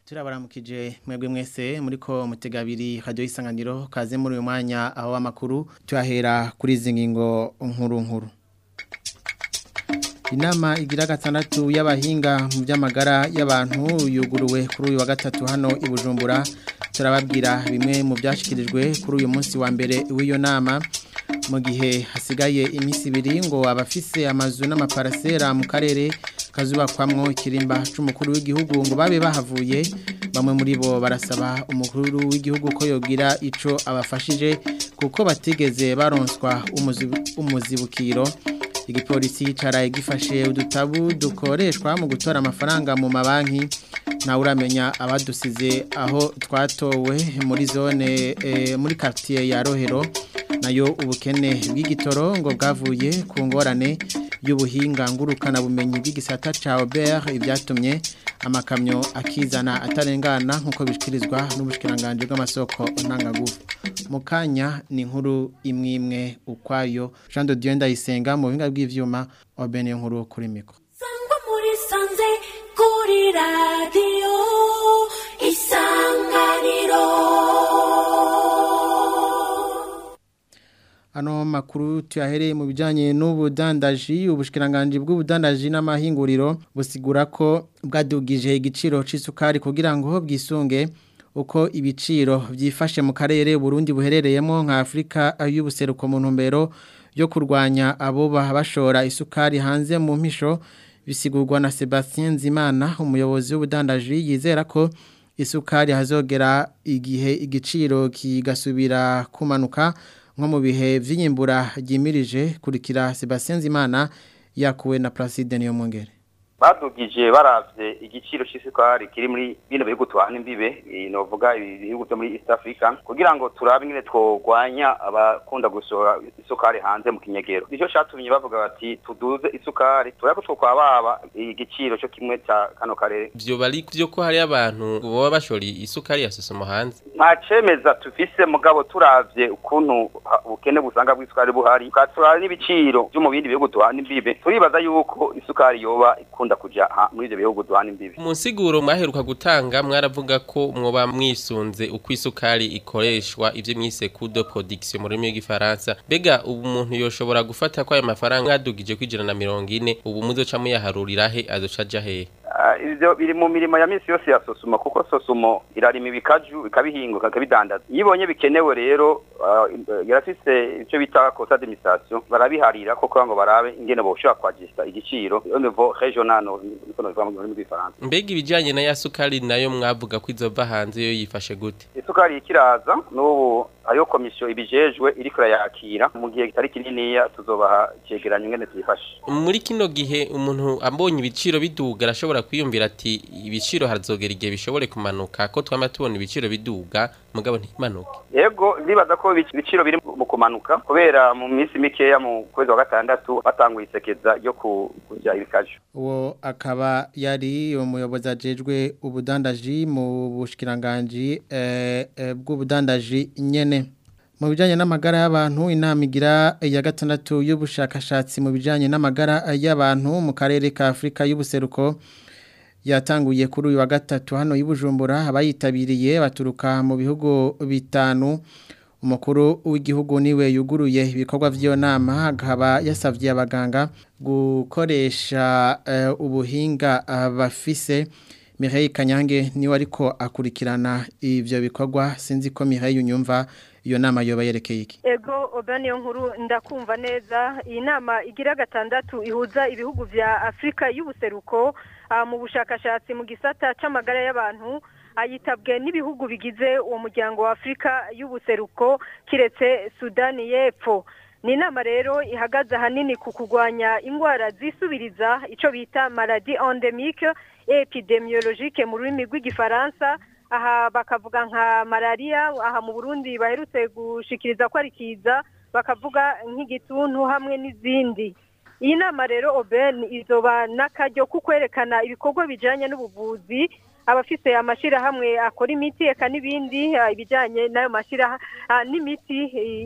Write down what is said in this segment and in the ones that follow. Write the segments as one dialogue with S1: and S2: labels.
S1: turabaramukije mwebwe mwese muriko mutegabiri radio isanganiro kaze muri uyu mwanya aho amakuru tuyahera kuri izi ngingo nkuru nkuru Inama igira gatandatu y'abahinga mu by'amagara y'abantu yuguruwe kuri uyu wa gatatu hano i Bujumbura turababwira bimwe mu byashikirijwe kuri uyu munsi wa mbere w'iyo nama mu gihe hasigaye iminsi ibiri ngo abafise amazu n'amaparasera mu karere kazubakwamwo ikirimba c'umukuru w'igihugu ngo babe bahavuye bamwe muri bo barasaba umukuru w'igihugu ko yogira ico abafashije kuko batigeze baronswa umuzibukiro igipolisi caraye gifashe udutabu dukoreshwa mu gutora amafaranga mu mabanki nawe uramenya abadusize aho twatowe muri zone muri quartier ya Rohero nayo ubukene bw'igitoro ngo bwavuye ku ngorane y'ubuhinga ngurukana bumenyi bw'igisata ca Aubert ibyatumye amakamyo akizana atarengana nkuko bishikirizwa n'ubushikiranganje bw'amasoko ntangagufu mukanya ni inkuru imwe imwe ukwayo Jean de Dieu ndayisenga mu buhinga bw'ivyuma obene nkuru kuri miko
S2: sangwa muri sanze kuri radio isanganiro
S1: Ano makuru tuyahereye mu bijanye n'ubudandaji ubushikiranganje bw'ubudandaji n'amahinguriro busigura ko bwadugije igiciro c'isukari kugira ngo bwisunge uko ibiciro byifashe mu karere Burundi buherereyemo nka Afrika y'ubuseruko mu ntumbero yo kurwanya abo bashora isukari hanze mu mpisho bisigurwa na Sebastien Zimana umuyobozi w'ubudandaji yizera ko isukari hazogera igihe igiciro kigasubira kumanuka nko mu bihe vy'inyembura ryimirije kurikira Sebastien Zimana yakuwe na Placide Niyomwongere
S3: badugije baravye igiciro c'isukari kiri muri bino bihugu tuhana imbibe novuga ibihugu vyo muri East Africa kugira ngo turabe ingene twogwanya abakunda gusohora isukari hanze mu kinyegero nico catumye bavuga bati tuduze isukari turako twokwababa igiciro co kimwe ca kano karere
S4: vyo bari vyo ko hari abantu boba bashora isukari ya sosomo hanze
S3: nta cemeza tufise mugabo turavye ukuntu ubukene busanga bw'isukari buhari tukaturaba n'ibiciro vyo mu bindi bihugu tuhana imbibe turibaza yuko isukari yoba ikunda kuja muri ivyo bihugu duhana imbibe
S4: mu nsiguro mwaheruka gutanga mwaravuga ko mwoba mwisunze uko isukari ikoreshwa ivyo mwise coût de production mu rurimi rw'igifaransa mbega ubu umuntu yoshobora gufata ko ayo mafaranga mwadugije kwijana na mirongo ine ubu muzoca muyaharurira he azoca aja hehe
S3: ivyo biri mu mirimo ya misi yose ya sosumo kuko sosumo irarima ibikaju ikabihinguka ikabidandaza iyo ibonye bikenewe rero yarafise icyo bita kosa d'administration barabiharira koko ngo barabe ingene boshobora kwajista igiciro au niveau regional niko novuga mu rurimi rw'ifaransa
S4: mbega ibijanye na ya sukari nayo mwavuga ko izova hanze yo yifashe gute
S3: isukari ikiraza n'ubu ayo komisiyo ibijejwe iriko irayakira mu gihe kitari kininiya tuzobaha icegeranyo ingene tuyifashe
S4: muri kino gihe umuntu ambonye ibiciro biduga arashobora kwiyumvira ati ibiciro hazogera igihe bishobore kumanuka ko twama tubona ibiciro biduga mugabo ntimanuke
S3: yego ndibaza ko ibiciro biri mu kumanuka kubera mu minsi mikeya mu kwezi wa gatandatu batanguye isekeza ryo kujya ibikaju
S1: uwo akaba yari umuyobozi ajejwe ubudandaji mu bushikiranganje bw'ubudandaji nyene mu bijyanye n'amagara y'abantu inama igira ya gatandatu y'ubushakashatsi mu bijyanye n'amagara y'abantu mu karere ka afurika y'ubuseruko yatanguye kuri uyu wa gatatu hano y'ubujumbura abayitabiriye baturuka mu bihugu bitanu umukuru w'igihugu niwe yuguruye ibikorwa by'iyo nama akaba yasabye abaganga gukoresha ubuhinga bafise Mireille Kanyange niwe ariko akurikirana ivyo bikorwa sinzi ko Mireille unyumva iyo nama yoba yerekeye iki
S5: ego obaniyo nkuru ndakumva neza iyi nama igira gatandatu ihuza ibihugu vya Afrika y'ubuseruko mu bushakashatsi mu gisata c'amagara y'abantu ayitabwe n'ibihugu bigize uwo muryango wa Afrika y'ubuseruko kiretse Sudani y'Epfo ni inama rero ihagaze ahanini ku kurwanya indwara zisubiriza icyo bita maladi endemique epidemiologique mu rurimi rw'igifaransa aha bakavuga nka malariya aha mu burundi baherutse gushikiriza ko ari kiza bakavuga nk'igituntu hamwe n'izindi iyi nama rero oben izoba n'akaryo ko kwerekana ibikorwa bijyanye n'ubuvuzi abafite amashyirahamwe akora imiti eka n'ibindi ibijyanye n'ayo mashyirahamwe n'imiti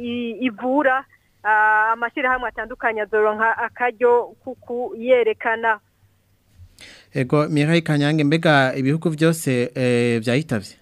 S5: ivura amashyirahamwe atandukanye azoronka akaryo kuku yerekana
S1: ego Mireille Kanyange mbega ibihugu byose eh, byayitavye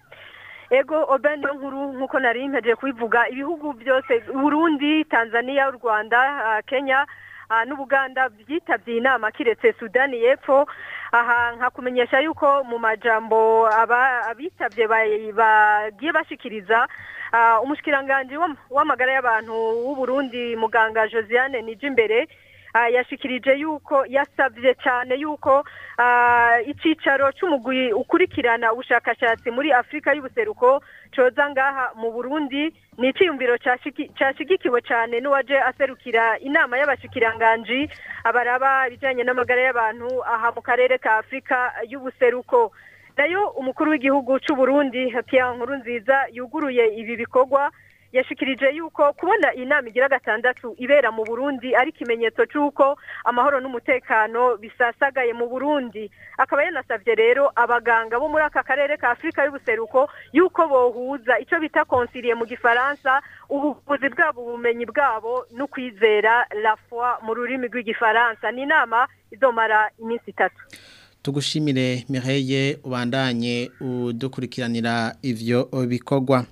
S5: ego oben niyo nkuru nk'uko nari mpejeje kubivuga ibihugu byose burundi tanzania u rwanda ah, kenya ah, n'ubuganda byitabye inama kiretse sudani y'epfo aha nkakumenyesha yuko mu majambo aba- abitabye ba- bagiye bashikiriza ah, umushikiranganji w'am- w'amagara y'abantu w'uburundi muganga josiane nijimbere Ah, yashikirije yuko yasabye cyane yuko ah, icicaro c'umugwi ukurikirana ubushakashatsi muri Afrika y'ubuseruko coza ngaha mu Burundi ni iciyumviro cashiki- cashigikiwe cyane n'uwaje aserukira inama y'abashikiranganji abaraba ibijanye n'amagara y'abantu aha mu karere ka Afrika y'ubuseruko nayo umukuru w'igihugu c'u Burundi Pierre Nkurunziza yuguruye ibi bikorwa yashikirije yuko kubona iyi nama igira gatandatu ibera mu Burundi ari ikimenyetso c'uko amahoro n'umutekano bisasagaye mu Burundi akaba yanasavye rero abaganga bo muri aka karere ka Afrika y'ubuseruko yuko bohuza ico bita concilier mu gifaransa ubuvuzi bwabo ubumenyi bwabo no kwizera la foi mu rurimi rw'igifaransa ni inama izomara iminsi itatu
S1: tugushimire Mireille ubandanye udukurikiranira ivyo bikorwa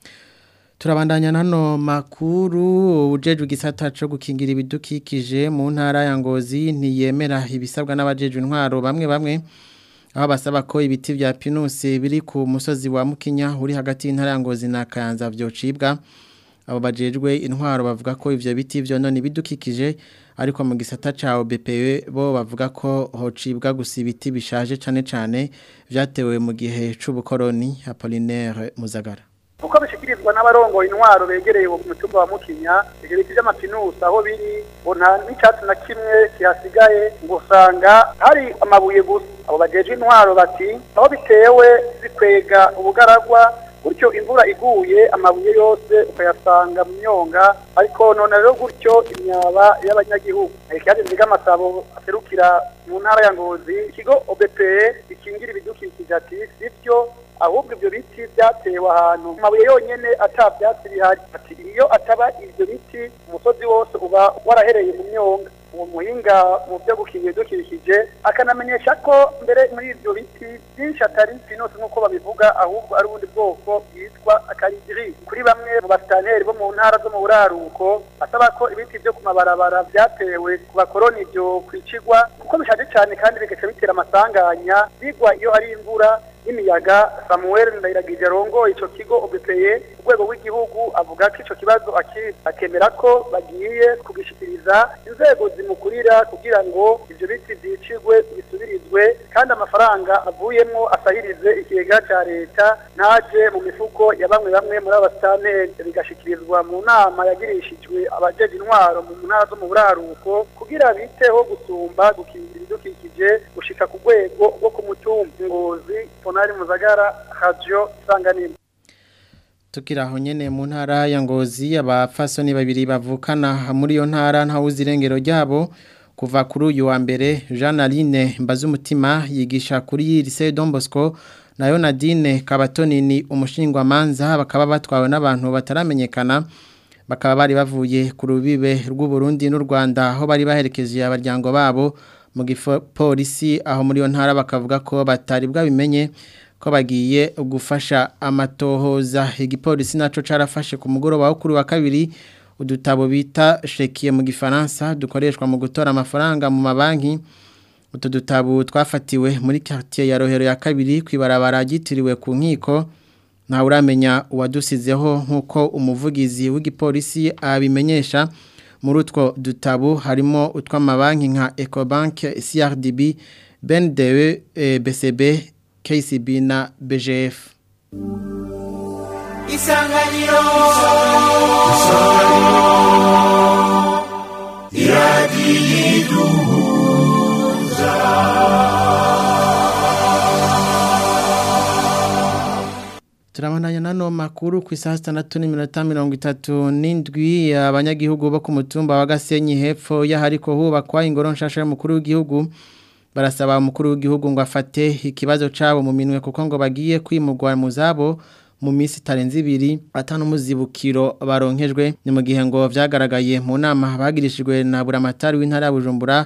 S1: turabandanya nano makuru ujejwe igisata cyo gukingira ibidukikije mu ntara ya Ngozi ntiyemera ibisabwa n'abajejwe intwaro bamwe bamwe aho basaba ko ibiti vya pinusi biri ku musozi wa Mukinya uri hagati y'intara ya Ngozi na Kayanza vyocibwa abo bajejwe intwaro bavuga ko ivyo biti vyonona ibidukikije ariko mu gisata ca BPE bo bavuga ko hocibwa gusa ibiti bishaje cane cane vyatewe mu gihe c'ubukoroni Apollinaire Muzagara
S6: uko bishikirizwa n'abarongoye intwaro begereye uwo mutumba wa mukinya ivyo biti vy'amapinusi aho biri ngo nta n'icatsi na kimwe kihasigaye ngo usanga hari amabuye gusa abo bajeje intwaro bati aho bitewe bikwega ubugaragwa gutyo imvura iguye amabuye yose ukayasanga mu myonga ariko none rero gutyo imyaba y'abanyagihugu ikiyaga nziga amasabo aserukira mu ntara ya ngozi ikigo OBPE gikingira ibidukikije ati sivyo ahubwo ibyo biti byatewe ahantu amabuye yonyene ata byatsi bihari ati iyo ataba ibyo biti umusozi wose uba warahereye mu myonga uwo muhinga mu byo gukingira ibidukikije akanamenyesha ko mbere muri ibyo biti byinshi atari pinusi nk'uko babivuga ahubwo ari ubundi bwoko bwitwa akaridiri kuri bamwe mu basitanteri bo mu ntara zo mu buraruko asaba ko ibiti byo ku mabarabara byatewe ku bakoroni ibyo kwicigwa kuko bishaje cyane kandi bigaca bitera amasanganya bigwa iyo hari imvura n'imiyaga Samuel Ndayiragije arongoye ico kigo OBPE urwego rw'igihugu avuga ko ico kibazo akizi akemera ko bagiye kugishikiriza inzego zimukurira kugira ngo ivyo biti vyicirwe bisubirizwe kandi amafaranga avuyemwo asahirize ikigega ca leta ntaje mu mifuko ya bamwe bamwe muri abasitanteri bigashikirizwa mu nama yagirishijwe abajeje intwaro mu ntara zo mu buraruko kugira biteho gusumba gukingira ibidukikije gushika ku rwego rwo ku mutumba ngozi Ponari Muzagara Radio Sanganiro
S1: Tukira aho nyene mu ntara ya Ngozi abafasoni babiri bavukana muri yo ntara ntawuzi irengero ryabo kuva kuri uyu wa mbere Jean Aline Mbazumutima yigisha kuri Lycée Don Bosco nayo Nadine Kabatoni ni umushingwa manza bakaba batwawe n'abantu bataramenyekana bakaba bari bavuye ku rubibe rw'u Burundi n'u Rwanda aho bari baherekeje abaryango babo mu gipolisi aho muri yo ntara bakavuga ko batari bwabimenye ko bagiye gufasha amatohoza igipolisi naco carafashe ku mugoroba wo kuri wa kabiri udutabo bita shekiye mu gifaransa dukoreshwa mu gutora amafaranga mu mabanki utu dutabo twafatiwe muri quartier ya Rohero ya kabiri kwibarabara gitiriwe ku nkiko nta uramenya uwadusizeho nkuko umuvugizi w'igipolisi abimenyesha muri utwo dutabo harimo utw'amabanki nka Ecobank CRDB BNDE e, BCB KCB na BGF
S2: isanganiro
S1: Turabandanya nano makuru ku isaha 6:37 abanyagihugu bo ku mutumba wa Gasenyi hepfo yahariko hubakwa ingoro nshasha y'umukuru w'igihugu barasaba umukuru w'igihugu ngo afate ikibazo cabo mu minwe kuko ngo bagiye kwimurwa mu zabo mu minsi itarenze ibiri atanu muzibukiro baronkejwe ni mu gihe ngo vyagaragaye mu nama bagirishijwe na buramatari w'intara ya Bujumbura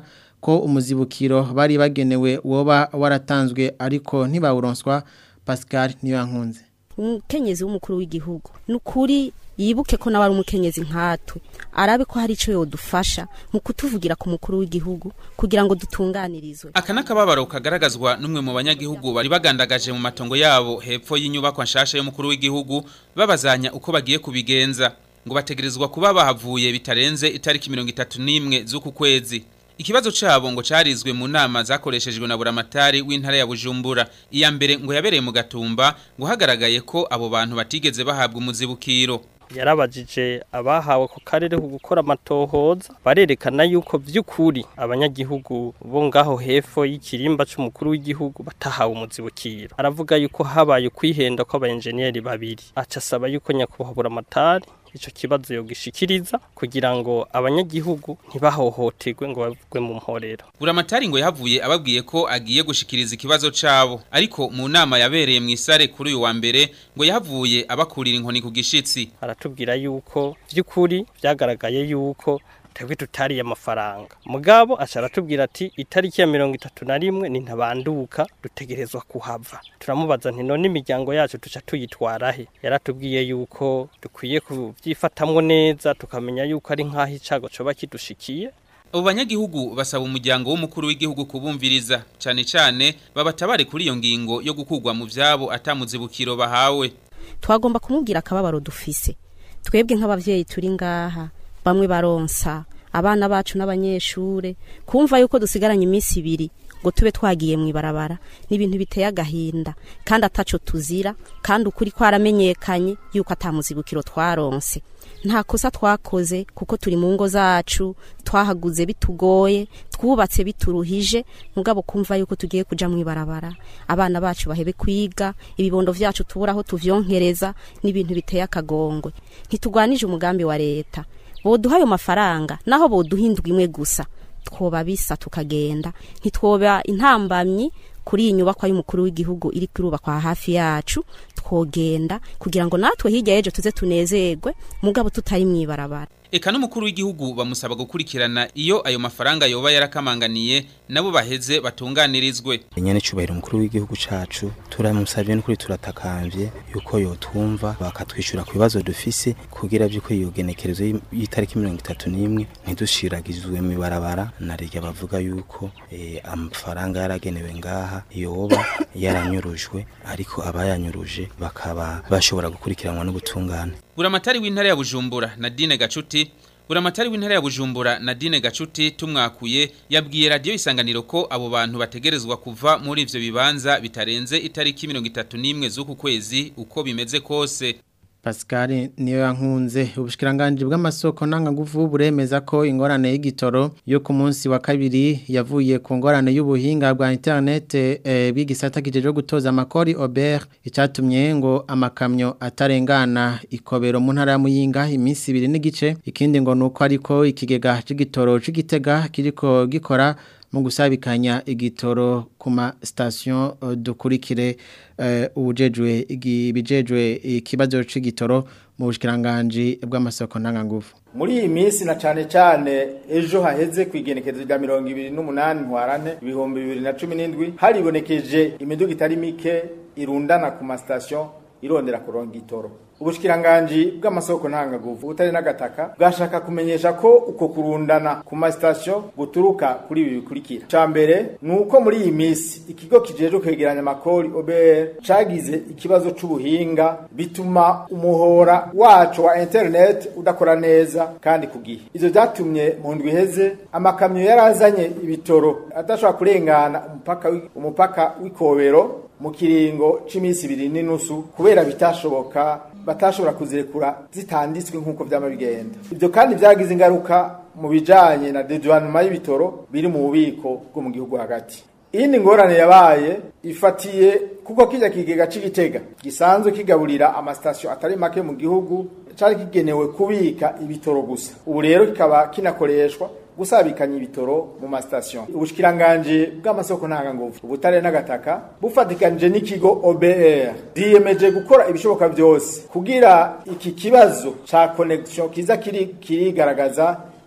S1: ko umuzibukiro bari bagenewe woba waratanzwe ariko ntibawuronswa Pascal Niyankunze
S7: umukenyezi w'umukuru w'igihugu ni ukuri yibuke ko nawe ari umukenyezi nkatwe arabe ko hari icyo yodufasha mu kutuvugira ku mukuru w'igihugu kugira ngo dutunganirizwe
S8: aka n'akababaro kagaragazwa n'umwe mu banyagihugu bari bagandagaje mu matongo yabo hepfo y'inyubako nshasha y'umukuru w'igihugu babazanya uko bagiye kubigenza ngo bategerezwa kuba bahavuye bitarenze itariki mirongo itatu n'imwe z'uku kwezi ikibazo cabo ngo carizwe mu nama zakoreshejwe na buramatari w'intara ya Bujumbura iya mbere ngo yabereye mu gatumba ngo hagaragaye ko abo bantu batigeze bahabwa umuzibukiro
S9: yarabajije abahawe ku karere ku gukora amatohoza barerekana yuko by'ukuri abanyagihugu bo ngaho hepfo y'ikirimba c'umukuru w'igihugu batahawe umuzibukiro aravuga yuko habaye kwihenda kw'abayenjeniyeri babiri aca asaba yuko nyakubahwa buramatari ico kibazo yogishikiriza kugira ngo abanyagihugu ntibahohoterwe ngo bavugwe mu mporero
S8: buramatari ngo yahavuye ababwiye ko agiye gushikiriza ikibazo cabo ariko mu nama yabereye mu isare kuri uyu wa mbere ngo yahavuye abakurira inkoni ku gishitsi
S9: aratubwira yuko by'ukuri byagaragaye yuko twebwe tutariye amafaranga mugabo aca aratubwira ati itariki ya mirongo itatu na rimwe ni ntabanduka dutegerezwa kuhava turamubaza nti none imiryango yacu tuca tuyitwara he yaratubwiye yuko dukwiye kubyifatamwo neza tukamenya yuko ari nk'aho icago coba kidushikiye
S8: abo banyagihugu basaba umuryango w'umukuru w'igihugu kubumviriza cyane cyane babatabare kuri iyo ngingo yo gukugwa mu vyabo atamuzibukiro bahawe
S7: twagomba kumubwira akababaro dufise twebwe nk'abavyeyi turi ngaha bamwe baronsa abana bacu n'abanyeshure kumva yuko dusigaranye iminsi ibiri ngo tube twagiye mu ibarabara ni ibintu biteye agahinda kandi ataco tuzira kandi ukuri kwaramenyekanye yuko atamuzibukiro twaronse nta kosa twakoze kuko turi mu ngo zacu twahaguze bitugoye twubatse bituruhije mugabo kumva yuko tugiye kuja mu ibarabara abana bacu bahebe kwiga ibibondo vyacu tubura aho tuvyonkereza n'ibintu biteye akagongwe ntitugwanije umugambi wa leta boduha ayo mafaranga naho boduha indwi imwe gusa twoba bisa tukagenda ntitwoba intambamyi kuri iyi nyubakwa y'umukuru w'igihugu iri kurubakwa hafi yacu twogenda kugira ngo natwe hirya y'ejo tuze tunezerwe mugabo tutari mu ibarabara
S8: eka n'umukuru w'igihugu bamusaba gukurikirana iyo ayo mafaranga yoba yarakamanganiye nabo baheze batunganirizwe
S10: nyene cubahiro umukuru w'igihugu cacu turamusavye n'ukuri turatakamvye yuko yotumva bakatwishyura ku bibazo dufise kugira vy'uko iyo genekerezo y'itariki mirongo itatu n'imwe ntidushiragizwe mu ibarabara na rya bavuga yuko eh, amafaranga yaragenewe ngaha yoba yaranyurujwe ariko abayanyuruje bakaba bashobora gukurikiranwa n'ubutungane
S8: buramatari w'intara ya Bujumbura Nadine Gacuti buramatari w'intara ya Bujumbura Nadine Gacuti tumwakuye yabwiye radio isanganiro ko abo bantu bategerezwa kuva muri ivyo bibanza bitarenze itariki 31 z'uku kwezi uko bimeze kose
S1: Pascal niyo yankunze ubushikiranganje bw'amasoko ntangaguvu buremeza ko ingorane y'igitoro yo ku munsi wa kabiri yavuye ku ngorane y'ubuhinga bwa internet e, bigisata kijeje gutoza amakori Aubert icatumye ngo amakamyo atarengana ikobero mu ntara ya Muyinga iminsi ibiri n'igice ikindi ngo nuko ariko ikigega c'igitoro c'igitega kiriko gikora mu gusabikanya igitoro ku ma station uh, dukurikire uh, ubujejwe ibijejwe ikibazo c'igitoro mu bushikiranganje bw'amasoko ntangangufu
S11: muri iyi minsi na cane cane ejo haheze kwigenekezo rya mirongo ibiri n'umunani ntwarane ibihumbi bibiri na cumi n'indwi haribonekeje imiduga itari mike irundana ku ma station irondera kuronga itoro ubushikiranganje bw'amasoko ntangaguvu utari n'agataka bwashaka kumenyesha ko uko kurundana ku masitasiyo guturuka kuri ibi bikurikira ca mbere ni uko muri iyi minsi ikigo kijejwe kwegeranya amakori OBR cagize ikibazo c'ubuhinga bituma umuhora wacu wa internet udakora neza kandi ku gihe ivyo vyatumye mu ndwi iheze amakamyo yarazanye ibitoro adashobora kurengana umupaka umupaka w'ikobero mu kiringo c'imisi ibiri n'inusu kubera bitashoboka batashobora kuzirekura zitanditswe nk'uko vyama bigenda ivyo kandi vyagize ingaruka mu bijanye na deduanuma y'ibitoro biri mu bubiko bwo mu gihugu hagati iyindi ngorane yabaye ifatiye kuko kijya kigega c'igitega gisanzwe kigaburira amasitasiyo atari make mu gihugu cari kigenewe kubika ibitoro gusa ubu rero kikaba kinakoreshwa gusabikanya ibitoro mu masitasiyo ubushikiranganje bw'amasoko ntanganguvu ubutare n'agataka bufatikanije n'ikigo OBR diyemeje gukora ibishoboka byose kugira iki kibazo ca connection kiza kiri kirigaragaza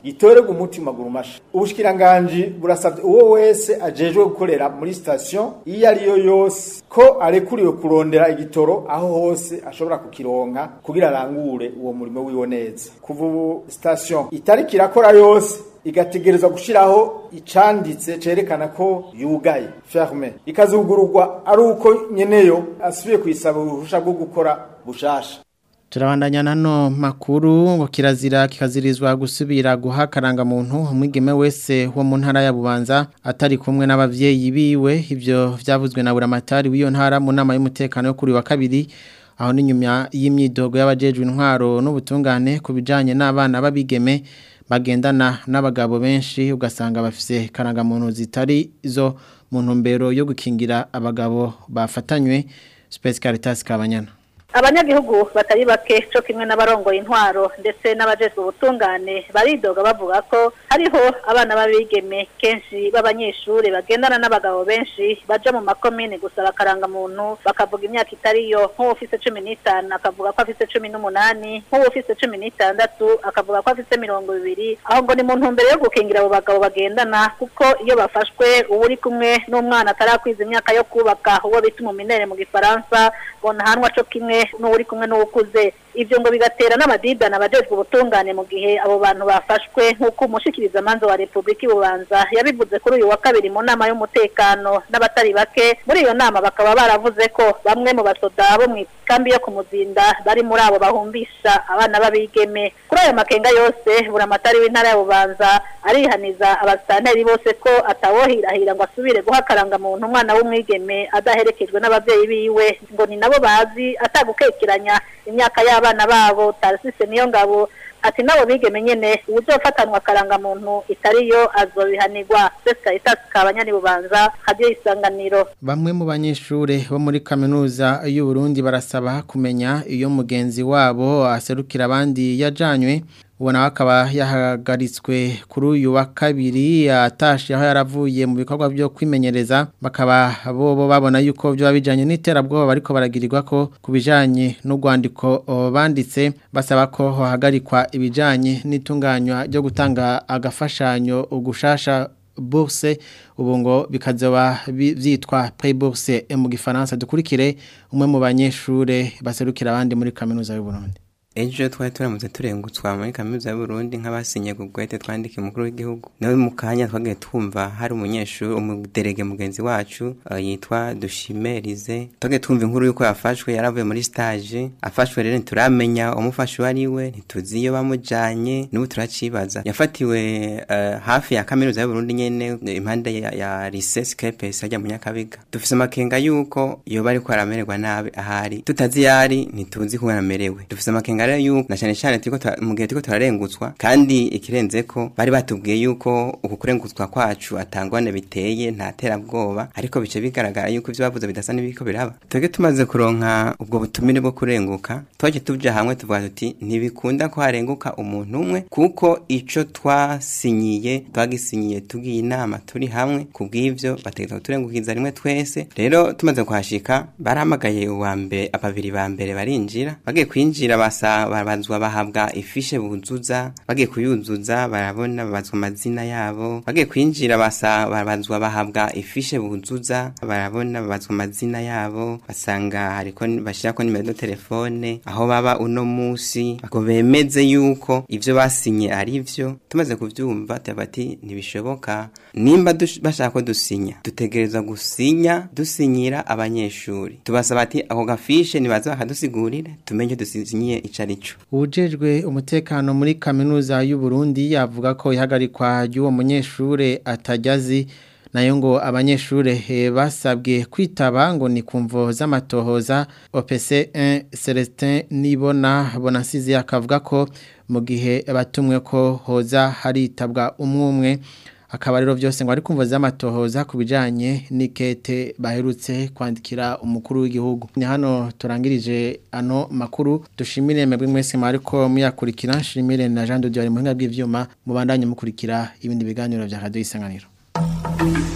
S11: gitorerwa umutima gurumasha ubushikiranganje burasabye uwo wese ajejwe gukorera muri station iyo ari yo yose ko arekuriwe kurondera igitoro aho hose ashobora kukironka kugira arangure uwo murimo wiwe neza kuva ubu station itari kirakora yose igategerezwa gushiraho icanditse cerekana ko yugaye ferme ikazugururwa ari uko nyeneyo asubiye kuyisaba uruhusha rwo gukora bushasha
S1: turabandanya nano makuru ngo kirazira kikazirizwa gusubira guha karangamuntu umwigeme wese wo mu ntara ya Bubanza atari kumwe n'abavyeyi biwe ivyo vyavuzwe na buramatari w'iyo ntara mu nama y'umutekano yo kuri wa kabiri aho ni nyuma y'imyidogo y'abajejwe intwaro n'ubutungane ku bijanye n'abana babigeme bagendana n'abagabo benshi ugasanga bafise karangamuntu zitari zo mu ntumbero yo gukingira abagabo bafatanywe Space Caritas Kabanyana
S12: abanyagihugu batari bake cyo kimwe n'abarongoye intwaro ndetse n'abajejwe ubutungane baridoga bavuga ko hariho abana b'abigeme kenshi b'abanyeshuri bagendana n'abagabo benshi baja mu makomine gusaba akarangamuntu bakavuga imyaka itariyo nk'uwo ufise cumi n'itanu akavuga ko afise cumi n'umunani nk'uwo ufise cumi n'itandatu akavuga ko afise mirongo ibiri aho ngo ni mu ntumbero yo gukingira abo bagabo bagendana kuko iyo bafashwe uba uri kumwe n'umwana atarakwiza imyaka yo kubaka uwo bita umuminere mu gifaransa ngo ntahanwa co kimwe n'uri kumwe n'ukuze ibyo ngo bigatera n'amadidana abajejwe ubutungane mu gihe abo bantu bafashwe nk'uko umushikiriza manza wa Republika Bubanza yabivuze kuri uyu wa kabiri mu nama y'umutekano n'abatari bake muri iyo nama bakaba baravuze ko bamwe mu basoda bo mu kambi yo kumuzinda bari muri abo bahumbisha abana babigeme kuri ayo makenga yose buramatari w'intara ya Bubanza arihaniza abasanteri bose ko atawohirahira ngo asubire guha karangamuntu umwana w'umwigeme adaherekejwe n'abavyeyi biwe ngo ni nabo bazi atagukekeranya imyaka y'abana babo tarisise niyo ngabo ati nabo bigeme nyene uzofatanwa karangamuntu itariyo azobihanirwa Seska Itasi kabanyani bubanza hadiyo isanganiro
S1: Bamwe mu banyeshure bo muri kaminuza y'u Burundi barasaba kumenya iyo mugenzi wabo aserukira abandi yajanywe ubona akaba yahagaritswe kuri uyu wa kabiri yatashe aho yaravuye mu bikorwa byo kwimenyereza bakaba bobo babona yuko byo bijanye n'iterabwoba bariko baragirirwa ko kubijanye n'urwandiko banditse basaba ko hahagarikwa ibijanye n'itunganywa ryo gutanga agafashanyo ugushasha bourse ubu ngo bikazoba byitwa pré bourse mu gifaransa dukurikire umwe mu banyeshure baserukira abandi muri kaminuza y'u Burundi
S13: ejo twari turamutse turengutswa muri kaminuza y'uburundi nk'abasinye ku bwete twandika umukuru w'igihugu nawe mu kanya twagiye twumva hari umunyeshuri umuderege mugenzi wacu uh, yitwa dushimerize twagiye twumva inkuru y'uko yafashwe yaravuye muri stage afashwe rero ntituramenya umufashe uwo ari we ntituzi iyo bamujanye n'ubu turacibaza yafatiwe uh, hafi ya kaminuza y'uburundi nyene impande ya, ya lycée skepes ajya mu nyakabiga dufise amakenga y'uko yoba ariko aramererwa nabi ahari tutazi yari ntituzi ko yaramerewe dufise amakenga rero yuko na cyane cyane turiko mu gihe turiko turarengutswa kandi ikirenze ko bari batubwiye yuko uku kurengutswa kwacu atangwane biteye nta terabwoba ariko bice bigaragara yuko ivyo bavuze bidasa n'ibiko biraba twebwe tumaze kuronka ubwo butumire bwo kurenguka twaje tuja hamwe tuvuga tuti ntibikunda ko harenguka umuntu umwe kuko ico twasinyiye twagisinyiye tugiye inama turi hamwe kubw'ivyo bategeka kuturengukiza rimwe twese rero tumaze kuhashika barahamagaye uwa mbere ababiri ba mbere barinjira bagiye kwinjira basa barabazwa bahabwa ifishe buzuza bagiye kuyuzuza barabona babazwa amazina yabo bagiye kwinjira basa barabazwa bahabwa ifishe buzuza barabona babazwa amazina yabo basanga hariko bashirako nimero de telefone aho baba uno musi ako bemeze yuko ivyo basinye ari vyo tumaze kuvyumva tabati ntibishoboka nimba bashaka ko dusinya dutegereza gusinya dusinyira abanyeshuri tubasaba ati ako gafishe nibaza bakadusigurire tumenye dusinyiye icarico
S1: Ujejwe umutekano muri kaminuza y'u Burundi yavuga ko ihagarikwa ry'uwo munyeshure atajyazi nayo ngo abanyeshure basabwe kwitaba ngo ni kumvo z'amatohoza OPC 1 Celestin Nibona Bonasizi akavuga ko mu gihe batumwe ko hoza haritabwa umwumwe akaba rero byose ngo ari kumva z'amatohoza ku bijyanye n'ikete baherutse kwandikira umukuru w'igihugu ni hano turangirije ano makuru dushimire mwebwe mwese ariko muyakurikira nshimire na jean de dieu ari mu buhinga bw'ibyuma mubandanye mukurikira ibindi biganiro bya radiyo isanganiro